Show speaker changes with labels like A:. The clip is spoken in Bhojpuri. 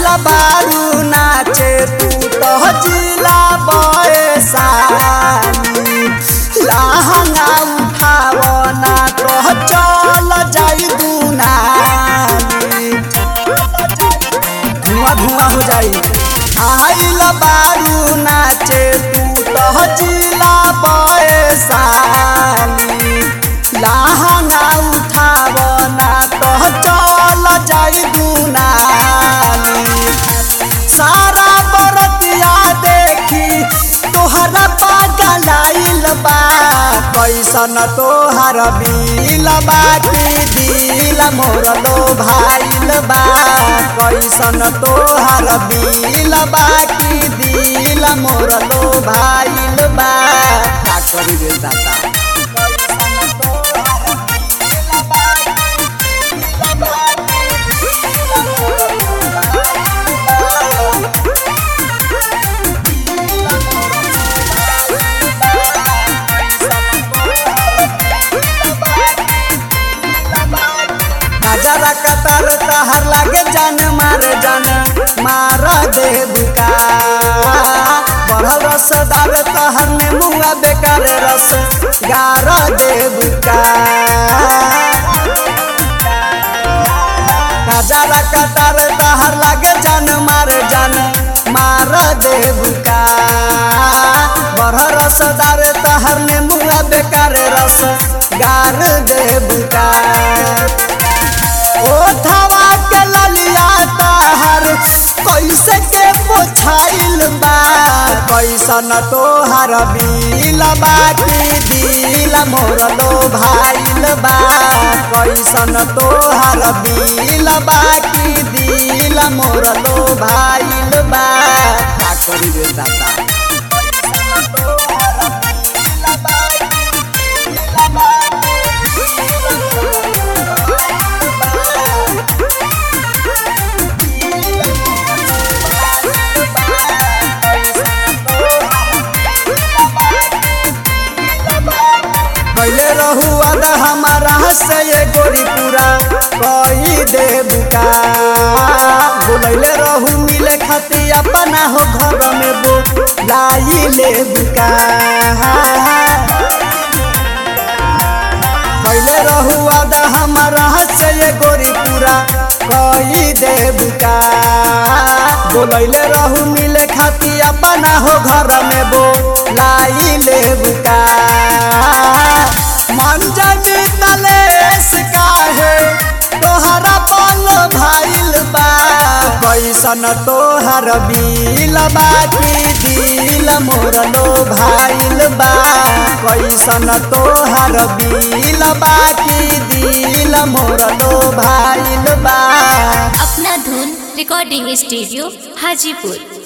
A: बारू नाचे तू तो जिला बयसानी लहंगा उठाव ना तो चल जाई दुनानी धुआं धुआं हो जाई आइल बारू नाचे तू तो जिला बयसानी लहंगा उठाव ना तो चल जाई दुनानी सारा बरतिया देखी तोहरा पागल आइल बा कैसन तोहर बिल बाटी दिल मोर लो भाइल बा कैसन तोहर बिल बाटी दिल मोर लो भाइल बा का करी रे दादा नजरा कतर तहर लागे जान मार जान मार दे बुका बढ़ल रसदार तहर ने मुआ बेकार रस गार दे बुका नजरा कतर तहर लागे जान मार जान मार दे बुका बढ़ल रसदार तहर ने मुआ बेकार रस गार दे बुका ओठवा के ललिया तहर कैसे के पोछाइल बा कैसन तोहर बिल बाटी दिल मोर लो भाइल बा कैसन तोहर बिल बाटी दिल मोर लो भाइल बा का करी रे दादा पहले रहू अद हमारा से ये गोरी पूरा कही दे बुका बोलैले रहू मिले खाती अपना हो घर में बो लाई ले बुका पहले रहू अद हमारा से ये गोरी पूरा कही दे बुका बोलैले रहू मिले खाती अपना हो घर में बो लाई ले बुका मन जानी तलेस काहे तोहरा पल भाइल बा कैसन तोहर बिल बाटी दिल मोर लो भाइल बा कैसन तोहर बिल बाटी दिल मोर लो भाइल बा
B: अपना धुन रिकॉर्डिंग स्टूडियो हाजीपुर